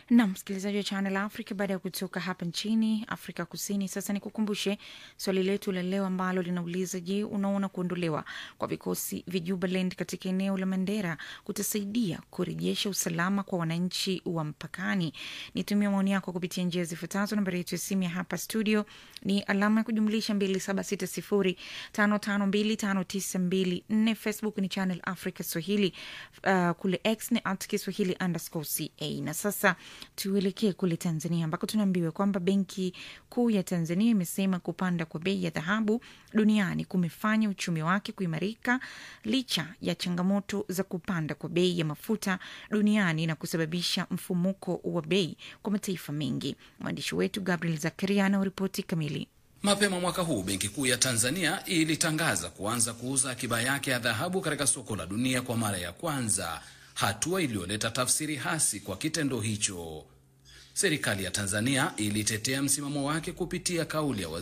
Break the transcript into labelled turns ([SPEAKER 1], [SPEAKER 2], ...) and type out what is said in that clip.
[SPEAKER 1] na msikilizaji wa Channel Africa, baada ya kutoka hapa nchini Afrika Kusini, sasa ni kukumbushe swali letu la leo ambalo linauliza: Je, unaona kuondolewa kwa vikosi vya Jubaland katika eneo la Mandera kutasaidia kurejesha usalama kwa wananchi wa mpakani? Nitumia maoni yako kupitia njia zifuatazo. Nambari yetu ya simu ya hapa studio ni alama ya kujumlisha 276055259254. Facebook ni Channel Africa Swahili, uh, kule X ni at Kiswahili underscore ca. Na sasa tuelekee kule Tanzania ambako tunaambiwa kwamba Benki Kuu ya Tanzania imesema kupanda kwa bei ya dhahabu duniani kumefanya uchumi wake kuimarika licha ya changamoto za kupanda kwa bei ya mafuta duniani na kusababisha mfumuko wa bei kwa mataifa mengi. Mwandishi wetu Gabriel Zakaria anaoripoti kamili.
[SPEAKER 2] Mapema mwaka huu Benki Kuu ya Tanzania ilitangaza kuanza kuuza akiba yake ya dhahabu katika soko la dunia kwa mara ya kwanza, hatua iliyoleta tafsiri hasi kwa kitendo hicho. Serikali ya Tanzania ilitetea msimamo wake kupitia kauli ya